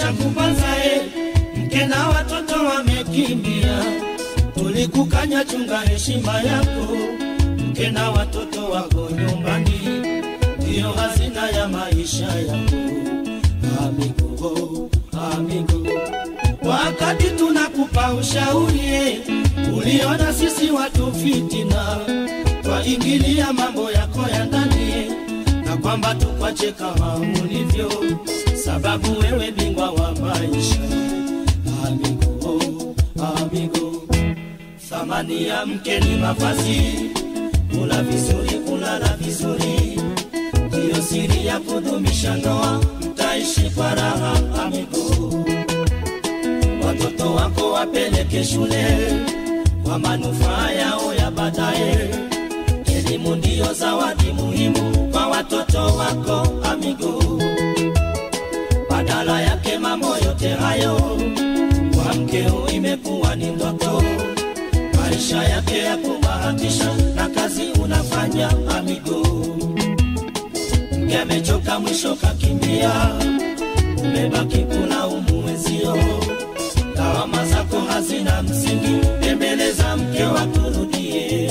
tulishakubanza e, mke na watoto wamekimbia, tulikukanya chunga heshima yako, mke na watoto wako nyumbani, ndiyo hazina ya maisha yako. Amigo, amigo, wakati tunakupa ushauri e, uliona sisi watu fitina, twaingilia mambo yako ya ndani na kwamba tukwache kama ulivyo, sababu wewe bingwa wa maisha. Amigo, amigo, thamani ya mke ni mavazi, kula vizuri, kulala vizuri, ndiyo siri ya kudumisha ndoa, mtaishi kwa raha. Amigo, watoto wako wapeleke shule kwa manufaa yao ya baadaye. Elimu ndiyo zawadi muhimu kwa watoto wako amigo. Badala yake mambo yote hayo kwa mkeo imekuwa ni ndoto, maisha yake ya kubahatisha na kazi unafanya amigo. Mke amechoka mwisho kakimbia, umebaki kulaumu wenzio, lawama zako hazina msingi, tembeleza mke wakurudie.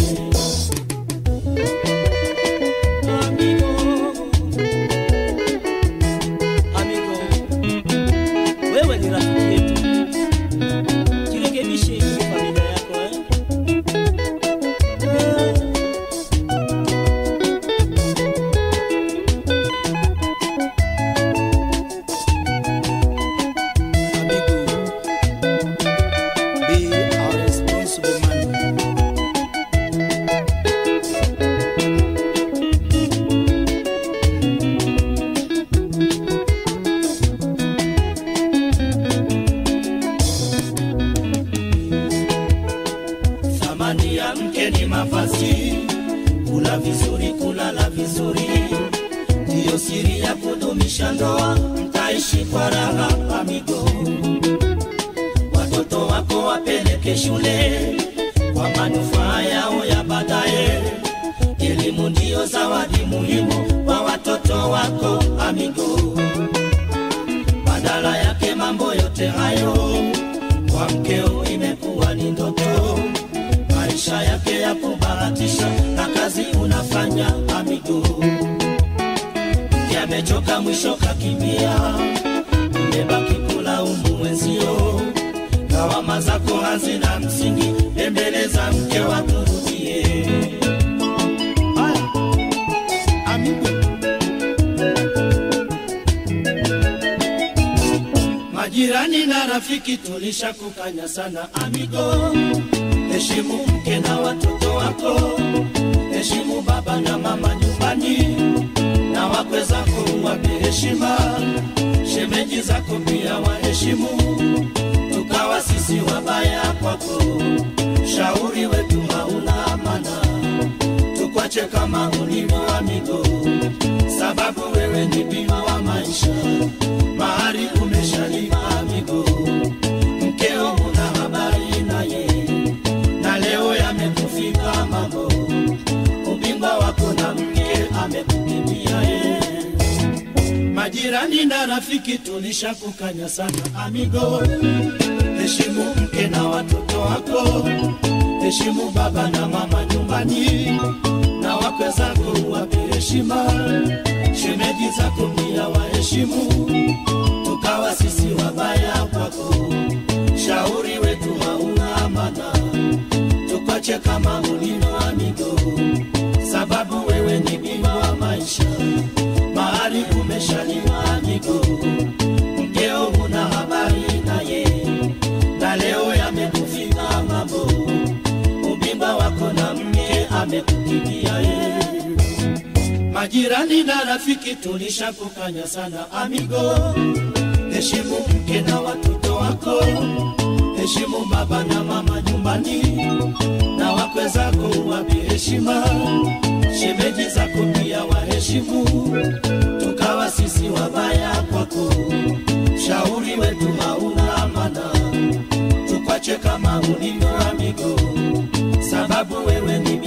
Amigo, amigo, wewe ni rafiki yetu, jirekebishe kwa familia yako eh? Eh. Amigo, be a responsible man. Thamani ya mke ni mavazi, kula vizuri, kulala vizuri, ndiyo siri ya kudumisha ndoa, mtaishi kwa raha amigo. Watoto wako wapeleke shule kwa manufaa yao ya baadaye. Elimu ndiyo zawadi muhimu kwa watoto wako amigo. Badala yake mambo yote hayo kwa mkeo imekuwa ni ndoto, maisha yake ya kubahatisha na kazi unafanya amigo. Mke amechoka mwisho kakimbia, umebaki kulaumu wenzio, lawama zako hazina msingi, tembeleza mke wakurudie. Haya, amigo, Majirani na rafiki tulishakukanya sana amigo, heshimu mke na watoto wako, heshimu baba na mama nyumbani, na wakwe zako wape heshima, shemeji zako pia waheshimu, tukawa sisi wabaya kwako, shauri wetu hauna amana, tukwache kama ulivyo amigo, sababu wewe ni bima wa maisha mahari umeshalipa amigo, mkeo una habari naye, na leo yamekufika mambo, ubingwa wako na mke amekukimbia ye. Majirani na rafiki tulishakukanya sana amigo, heshimu mke na watoto wako, heshimu baba na mama nyumbani, na wakwe zako wape heshima, shemeji zako pia waheshimu, tukawa sisi wabaya kwako, shauri wetu hauna amana, tukwache kama ulivyo amigo, sababu wewe ni bima wa maisha, mahali umeshaliwa amigo, mkeo una habari naye, na leo yamekufika mambo, ubimba wako na mke amekukimbia ye. Majirani na rafiki tulishakukanya sana amigo, heshimu mke na watoto wako, heshimu baba na mama nyumbani, na wakwe zako wape heshima, shemeji zako pia waheshimu, tukawa sisi wabaya kwako, shauri wetu hauna amana, tukwache kama ulivyo amigo, sababu wewe ni